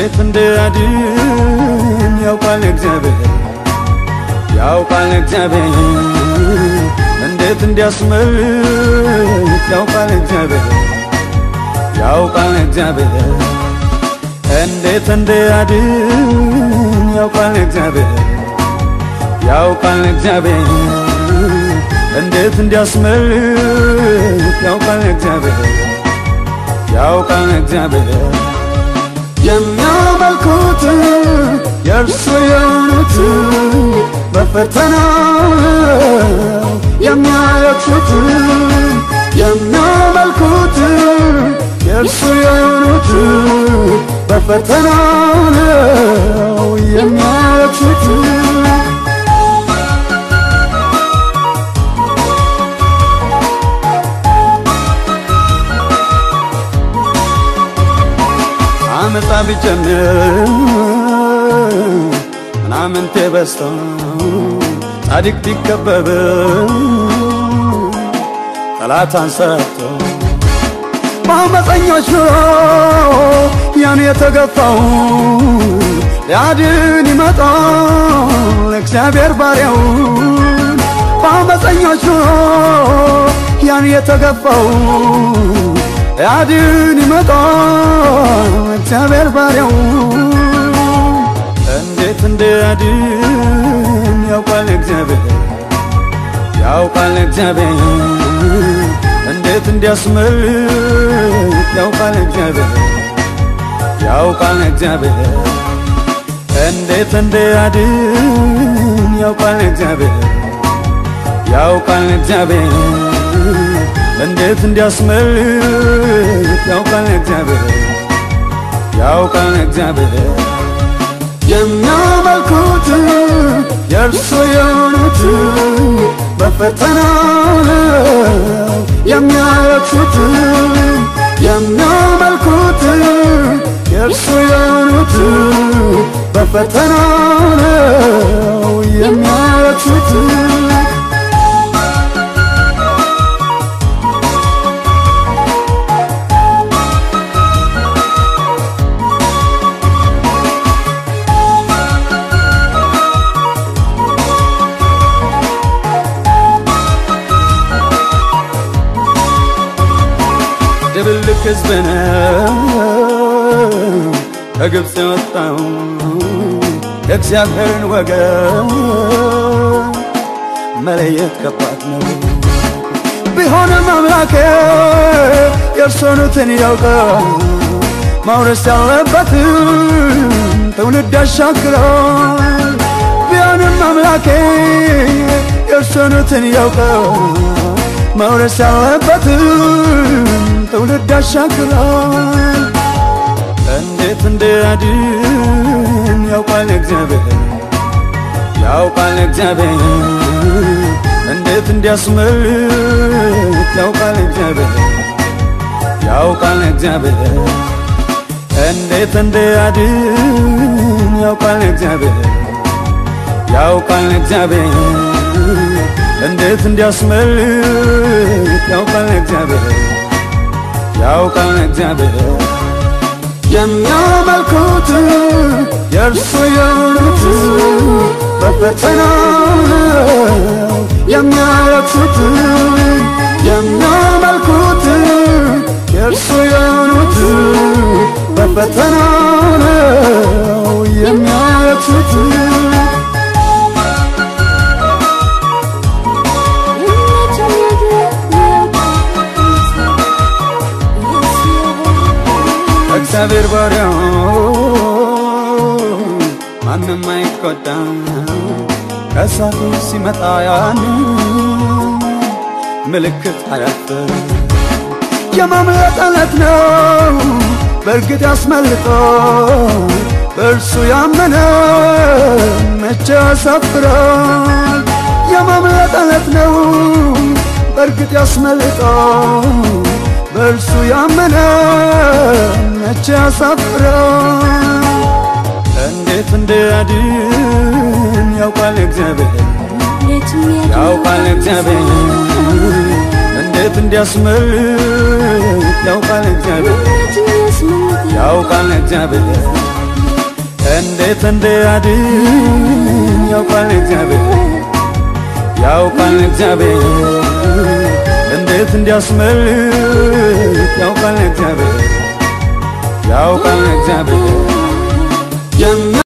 እንዴት እንድያድን ያውቃል እግዚአብሔር ያውቃል እግዚአብሔር እንዴት እንዲያስመልጥ ያውቃል እግዚአብሔር ያውቃል እግዚአብሔር እንዴት እንድያድን ያውቃል እግዚአብሔር ያውቃል እግዚአብሔር እንዴት እንዲያስመልጥ ያውቃል እግዚአብሔር ያውቃል እግዚአብሔር የሚያመልኩት የእርሱ የሆኑት በፈተና የሚያለቅሱት የሚያመልኩት የእርሱ የሆኑት በፈተና የሚያለቅሱት አመፃ ቢጀምር ምናምንቴ በስቶ ጻድቅ ቢከበብ ጠላት አንሰርቶ በአመፀኞች ኑሮ ያን የተገፋው ሊያድን ይመጣል እግዚአብሔር ባሪያውን በአመፀኞች ኑሮ ያን የተገፋው ሊያድን ይመጣል እግዚአብሔር ባሪያው እንዴት እንዲያድን ያውቃል እግዚአብሔር ያውቃል እግዚአብሔር እንዴት እንዲያስመልጥ ያውቃል እግዚአብሔር ያውቃል እግዚአብሔር እንዴት እንዲያድን ያውቃል እግዚአብሔር ያውቃል እግዚአብሔር እንዴት እንዲያስመልጥ ያውቃል እግዚአብሔር ያውቃል እግዚአብሔር የሚያመልኩት የእርሱ የሆኑት በፈተና የሚያለቅሱት የሚያመልኩት የእርሱ የሆኑት በፈተና የሚያለቅሱት ድብልቅ ሕዝብ ነው ከግብፅ የወጣው የእግዚአብሔርን ወገን መለየት ከባድ ነው። ቢሆንም አምላኬ የእርሶኑትን ያውቃል ማውረስ ያለበትን ትውልድ ያሻግራል። ቢሆንም አምላኬ የእርሶኑትን ያውቃል መውረስ ያለበትን ትውልድ ያሻግራል። እንዴት እንዲያድን ያውቃል እግዚአብሔር ያውቃል እግዚአብሔር እንዴት እንዲያስመልጥ ያውቃል እግዚአብሔር ያውቃል እግዚአብሔር እንዴት እንዲያድን ያውቃል እግዚአብሔር ያውቃል እግዚአብሔር እንዴት እንዲያስመልጥ ያውቃል እግዚአብሔር ያውቃል እግዚአብሔር የሚያመልኩት የእርሱ የሆኑት በፈተና የሚያለቅሱት የሚያመልኩት የእርሱ የሆኑት በፈተና የሚያለቅሱት እግዚአብሔር ባሪያው ማንም አይቆጣም ከእሳቱ ሲመጣ ያን ምልክት አያፍር የማምለጥ ዕለት ነው በእርግጥ ያስመልጦ በእርሱ ያመነ መቼ ያሳፍራል የማምለጥ ዕለት ነው በእርግጥ ያስመልጦ በእርሱ ያመነ መቼ ያሳፍራል እንዴት እንዲያድን ያውቃል እግዚአብሔር ያውቃል እግዚአብሔር እንዴት እንዲያስመልጥ ያውቃል እግዚአብሔር ያውቃል እግዚአብሔር እንዴት እንዲያድን ያውቃል እግዚአብሔር ያውቃል እግዚአብሔር እንዴት እንዲያስመልጥ ያውቃል እግዚአብሔር ያውቃል እግዚአብሔር